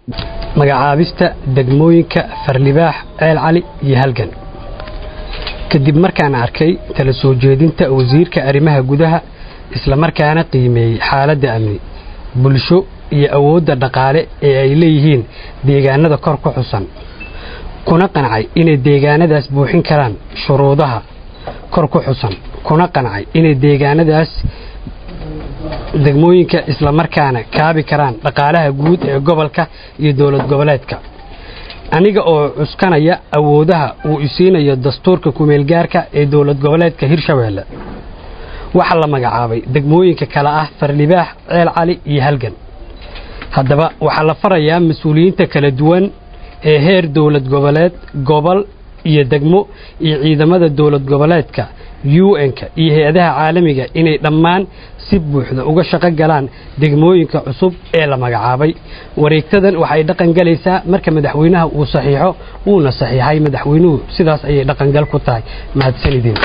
magacaabista degmooyinka farlibaax ceel cali iyo halgan kadib markaan arkay tala soo jeedinta wasiirka arrimaha gudaha islamarkaana qiimeeyey xaaladda amni bulsho iyo awoodda dhaqaale ee ay leeyihiin deegaanada kor ku xusan kuna qancay inay deegaanadaas buuxin karaan shuruudaha kor ku xusan kuna qancay inay deegaanadaas degmooyinka islamarkaana kaabi karaan dhaqaalaha guud ee gobolka iyo dowlad goboleedka aniga oo cuskanaya awoodaha uu isiinayo dastuurka kumeelgaarka ee dowlad goboleedka hirshabeelle waxaa la magacaabay degmooyinka kale ah farlibaax ceel cali iyo halgan haddaba waxaa la farayaa mas-uuliyiinta kala duwan ee heer dowlad goboleed gobol iyo degmo iyo ciidamada dowlad goboleedka un-ka iyo hay-adaha caalamiga inay dhammaan si buuxda uga shaqo galaan degmooyinka cusub ee la magacaabay wareegtadan waxay dhaqan galaysaa marka madaxweynaha uu saxiixo uuna saxiixay madaxweynuhu sidaas ayay dhaqangal ku tahay mahadsanideen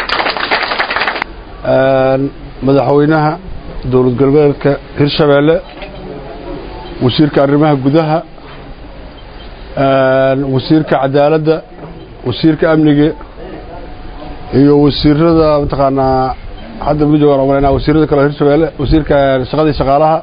madaxweynaha dowlad goboleedka hirshabeelle wasiirka arrimaha gudaha wasiirka cadaaladda wasiirka amniga iyo wasiirada mataqaanaa hadda ma joogaan omaleyna wasiirada kale hirshabeelle wasiirka shaqadii shaqaalaha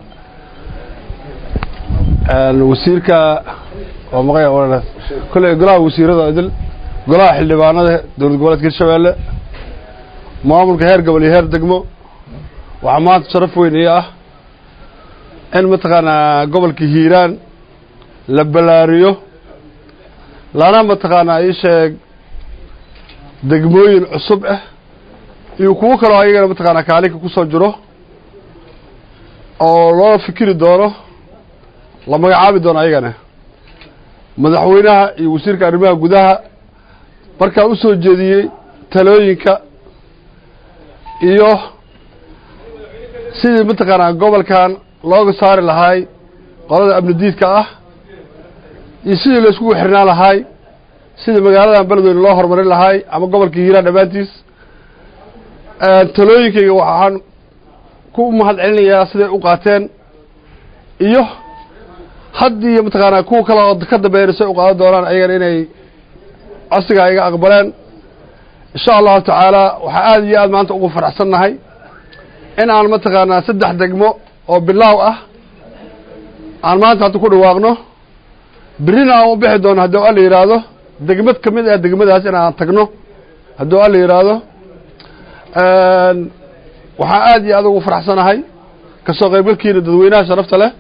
wasiirka waa maqaya omaleyna kolley golaha wasiirada idil golaha xildhibaanada dowlad goboleedka hirshabeelle maamulka heer gobol iyo heer degmo waxaa maanta sharaf weyn ii ah in mataqaanaa gobolka hiiraan la ballaariyo lana mataqaanaa ii sheeg degmooyin cusub ah iyo kuwo kaloo ayagana mataqaanaa kaalinka ku soo jiro oo loo fikiri doono la magacaabi doono ayagana madaxweynaha iyo wasiirka arrimaha gudaha markaa u soo jeediyey talooyinka iyo sidii mataqaanaa gobolkan looga saari lahaay qolada amnidiidka ah iyo sidii layskugu xirnaan lahaay sidii magaaladan beledweyne loo horumarin lahaay ama gobolka hiiraan dhammaantiis talooyinkayga waxaan ku mahad celinayaa siday u qaateen iyo haddii mataqaanaa kuwa kale oo ka dambeeyana say u qaadan doonaan ayagana inay codsigaa iga aqbaleen insha allahu tacaala waxaa aada iyo aad maanta ugu faraxsannahay in aan mataqaanaa saddex degmo oo bilaaw ah aan maanta hadda ku dhawaaqno berrina aan u bixi doono hadduu alla yidhaahdo degmad ka mid ah degmadaas in aan tagno hadduu alla yidhaahdo waxaa aada iyo aad ugu faraxsanahay kasoo qaybgalkiina dadweynaha sharafta leh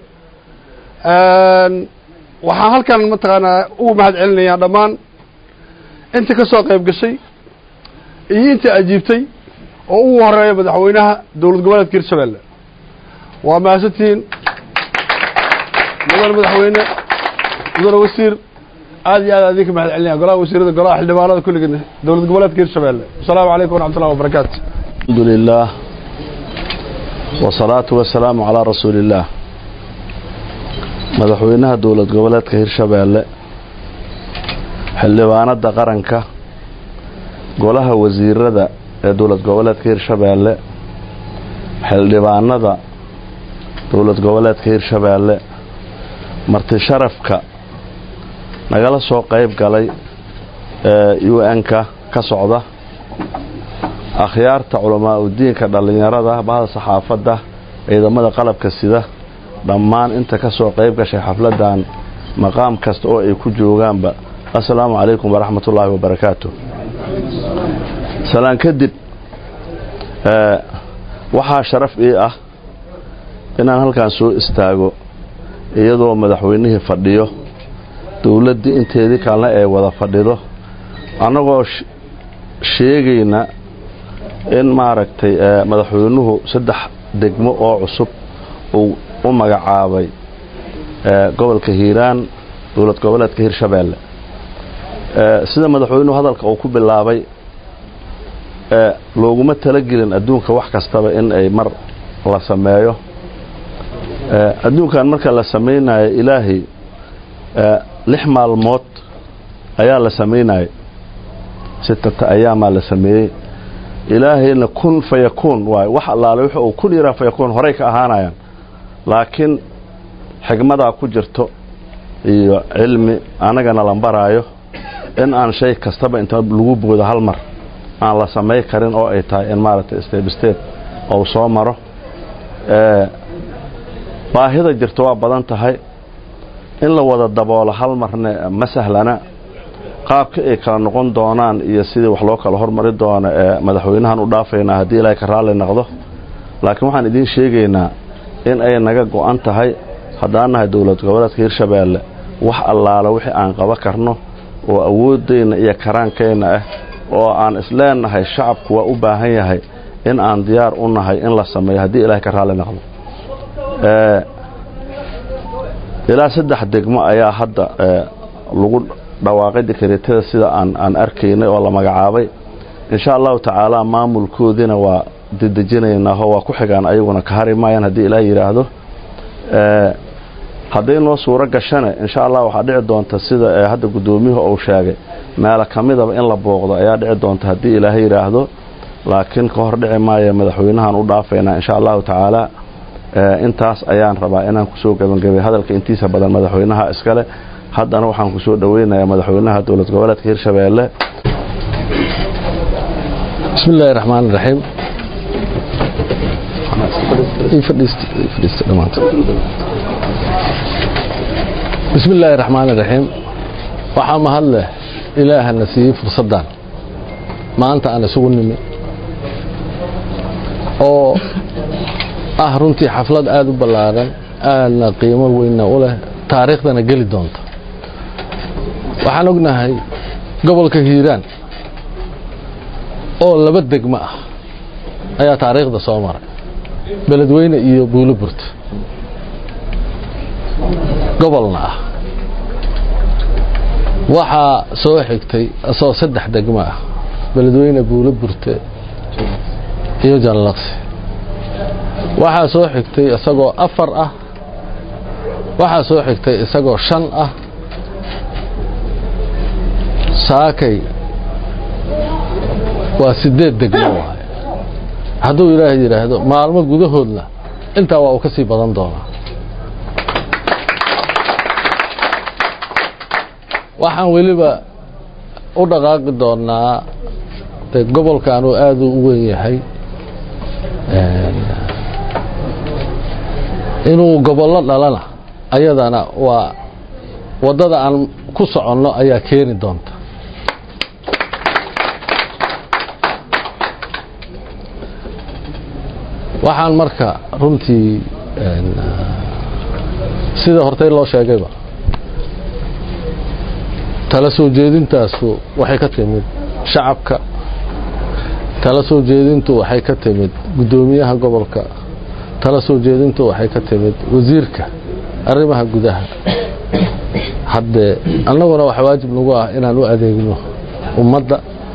waxaan halkan mataqaanaa ugu mahad celinayaa dhammaan inta ka soo qayb gashay iyo inta ajiibtay oo ugu horeeya madaxweynaha dowlad goboleedka hirshabeelle waa mahadsantihiin mudane madaxweyne mudane wasiir aad iyo aad adinka mahad celinaya golaha wasiirada golaha xildhibaanada kulligeena dowlad goboleedka hirshabeelle asalaamu calaykum waraxmat ullahi wabarakaatu الحمد لله والصلاة والسلام على رسول الله madaxweynaha dowlad goboleedka hirshabeelle xildhibaanada qaranka golaha wasiirada ee dowlad goboleedka hirshabeelle xildhibaanada dowlad goboleedka hirshabeelle marti sharafka nagala soo qayb galay ee un-ka ka socda akhyaarta culamaa udiinka dhallinyarada bahda saxaafadda ciidamada qalabka sida dhammaan inta ka soo qayb gashay xafladdan maqaam kasta oo ay ku joogaanba assalaamu calaykum waraxmat ullaahi wabarakaatu salaan kadib waxaa sharaf ii ah inaan halkan soo istaago iyadoo madaxweynihii fadhiyo dowladdii inteedii kalena ay wada fadhido annagoo sheegayna in maaragtay madaxweynuhu saddex degmo oo cusub uu u magacaabay gobolka hiiraan dowlad goboleedka hirshabeelle sida madaxweynuhu hadalka uu ku bilaabay looguma talagelin adduunka wax kastaba in ay mar la sameeyo adduunkan marka la samaynayo ilaahay lix maalmood ayaa la samaynaya sittata ayaamaa la sameeyey ilaahayna kun fayakuun waay wax allaale wuxu uu kun yaraa fayakuun horay ka ahaanayaan laakiin xigmadaa ku jirto iyo cilmi annagana la baraayo in aan shay kastaba inta lagu boodo hal mar aan la samay karin oo ay tahay in maaragtay step step ou soo maro baahida jirta waa badan tahay in la wada daboolo hal marne ma sahlana qaabka ay kala noqon doonaan iyo sidii wax loo kala hormari doono ee madaxweynahan u dhaafaynaa haddii ilaahay ka raalli noqdo laakiin waxaan idiin sheegaynaa in ay naga go'an tahay haddaan nahay dowlad goboleedka hirshabeelle wax allaalo wixii aan qaba karno oo awooddayna iyo karaankayna ah oo aan isleennahay shacabku waa u baahan yahay in aan diyaar u nahay in la sameeyo haddii ilaahay ka raalli noqdo ilaa saddex degmo ayaa hadda lagu dhawaaqay dekreetada sida aan aan arkaynay oo la magacaabay insha allahu tacaala maamulkoodiina waa dedejinaynaao waa ku xigaan ayaguna ka hari maayaan haddii ilaah yidhaahdo hadday noo suuro gashane insha allah waxaa dhici doonta sida hadda guddoomiyuhu uu sheegay meelo ka midaba in la booqdo ayaa dhici doonta haddii ilaah yidhaahdo laakiin ka hor dhici maayo madaxweynahan u dhaafaynaa insha allahu tacaala intaas ayaan rabaa inaan kusoo gebangabay hadalka intiisa badan madaxweynaha iskale haddana waxaan kusoo dhoweynayaa madaxweynaha dowlad goboleedka hirshabeelle bismi illaahi raxmaan iraxiim bismi illaahi raxmaan iraxiim waxaa mahad leh ilaahana siiyey fursaddan maanta aan isugu nimi oo ah runtii xaflad aada u ballaaran aadna qiimo weynna u leh taariikhdana geli doonta waxaan ognahay gobolka hiiraan oo laba degmo ah ayaa taariikhda soo maray beledweyne iyo buulo burte gobolna ah waxaa soo xigtay asoo saddex degmo ah beledweyne buulo burte iyo janlaqsi waxaa soo xigtay isagoo afar ah waxaa soo xigtay isagoo shan ah saakay waa sideed degmo waay hadduu ilaahay yidhaahdo maalmo gudahoodna intaa waa uu ka sii badan doonaa waxaan weliba u dhaqaaqi doonaa de gobolkan uu aada u weyn yahay inuu gobollo dhalana ayadana waa waddada aan ku soconno ayaa keeni doonta waxaan marka runtii sida hortay loo sheegayba tala soo jeedintaasu waxay ka timid shacabka tala soo jeedintu waxay ka timid guddoomiyaha gobolka tala soo jeedintu waxay ka timid wasiirka arrimaha gudaha haddee annaguna waxa waajib nagu ah inaan u adeegno ummadda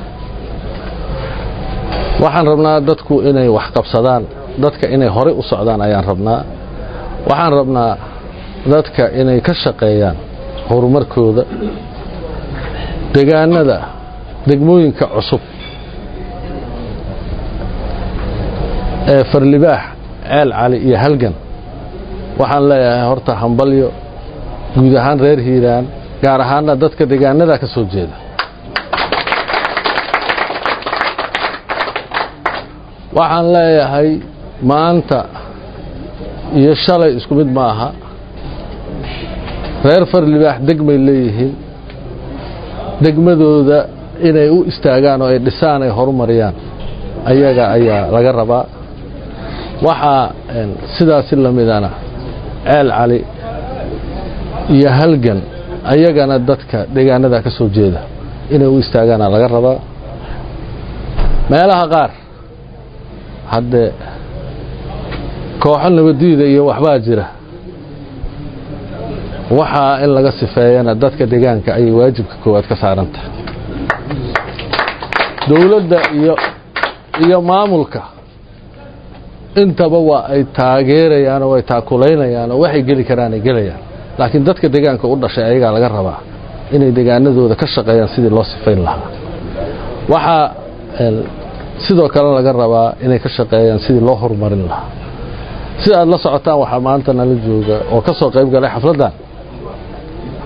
waxaan rabnaa dadku inay wax qabsadaan dadka inay horey u socdaan ayaan rabnaa waxaan rabnaa dadka inay ka shaqeeyaan horumarkooda degaanada degmooyinka cusub ee farlibaax ceel cali iyo halgan waxaan leeyahay horta hambalyo guud ahaan reer hiiraan gaar ahaanna dadka degaanada ka soo jeeda waxaan leeyahay maanta iyo shalay isku mid ma aha reer farlibaax degmay leeyihiin degmadooda inay u istaagaan oo ay dhisaan ay horumariyaan ayaga ayaa laga rabaa waxaa sidaasi lamidana ceel cali iyo halgan ayagana dadka deegaanada ka soo jeeda inay u istaagaana laga rabaa meelaha qaar haddee kooxo nabadiida iyo waxbaa jira waxaa in laga sifeeyana dadka deegaanka ayay waajibka koowaad ka saarantahay dowladda iyo iyo maamulka intaba waa ay taageerayaan oo ay taakulaynayaan oo waxay geli karaan ay gelayaan laakiin dadka deegaanka u dhashay ayagaa laga rabaa inay deegaanadooda ka shaqeeyaan sidii loo sifayn lahaa waxaa sidoo kale laga rabaa inay ka shaqeeyaan sidii loo horumarin lahaa si aad la socotaan waxaa maanta nala jooga oo ka soo qayb galay xafladdan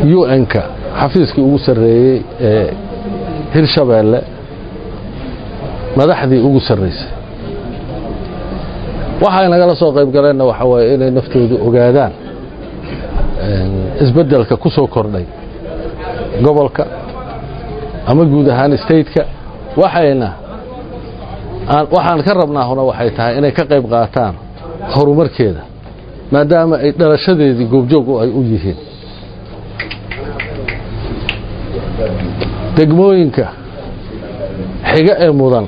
un-ka xafiiskii ugu sarreeyey ee hirshabeelle madaxdii ugu sarraysay waxay nagala soo qayb galeenna waxaa waaye inay naftoodu ogaadaan isbeddelka ku soo kordhay gobolka ama guud ahaan stateka waxayna waxaan ka rabnaahuna waxay tahay inay ka qayb qaataan horumarkeeda maadaama ay dhalashadeedii goobjoog ay u yihiin degmooyinka xiga ee mudan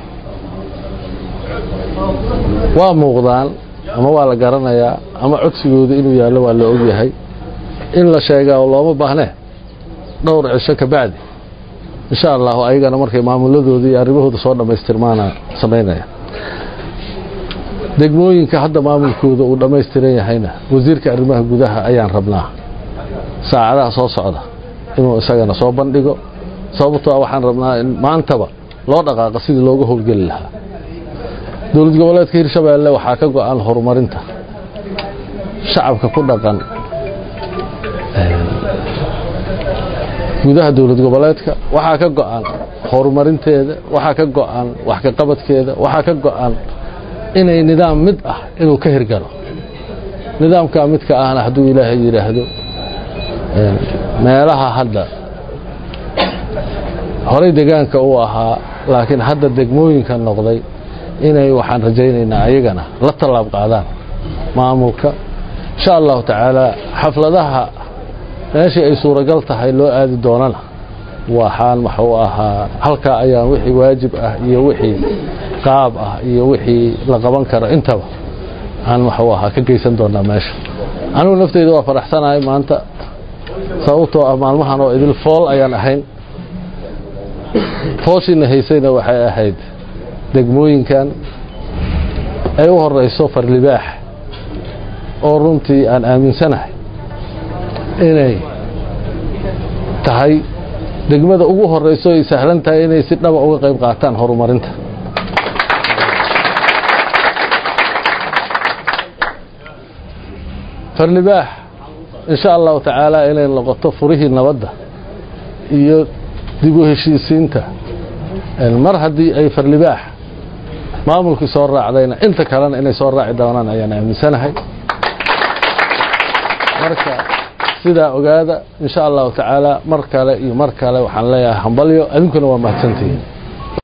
waa muuqdaan ama waa la garanayaa ama codsigooda inuu yaallo waa la ogyahay in la sheegaa oo looma baahnee dhowr cisho ka bacdi insha allahu ayagana markay maamuladooda iyo arrimahooda soo dhammaystirmaana samaynaya degmooyinka hadda maamulkooda uu dhammaystiran yahayna wasiirka arrimaha gudaha ayaan rabnaa saacadaha soo socda inuu isagana soo bandhigo sababtoo waxaan rabnaa in maantaba loo dhaqaaqa sidii looga howlgeli lahaa dowlad goboleedka hirshabeelle waxaa ka go-an horumarinta shacabka ku dhaqan gudaha dowlad goboleedka waxaa ka go-an horumarinteeda waxaa ka go-an wax ka qabadkeeda waxaa ka go-an inay nidaam mid ah inuu ka hirgalo nidaamkaa midka ahna hadduu ilaahay yidhaahdo meelaha hadda horey degaanka uu ahaa laakiin hadda degmooyinka noqday inay waxaan rajaynaynaa ayagana la tallaab qaadaan maamulka insha allahu tacaala xafladaha meeshii ay suuragal tahay loo aadi doonana waxaan waxuu ahaa halkaa ayaan wixii waajib ah iyo wixii qaab ah iyo wixii la qaban karo intaba aan waxuu ahaa ka geysan doonaa meesha anigu nafteyda waa faraxsanahay maanta sababtoo ah maalmahan oo idil fool ayaan ahayn fooshiina haysayna waxay ahayd degmooyinkan ay u horeyso farlibaax oo runtii aan aaminsanahay inay tahay degmada ugu horeyso ay sahlan tahay inay si dhaba uga qayb qaataan horumarinta farlibaax insha allahu tacaala inay noqoto furihii nabadda iyo dib u heshiisiinta mar haddii ay farlibaax maamulkii soo raacdayna inta kalena inay soo raaci doonaan ayaan aaminsanahay marka sidaa ogaada insha allahu tacaala mar kale iyo mar kale waxaan leeyahay hambalyo adinkuna waa mahadsantihiin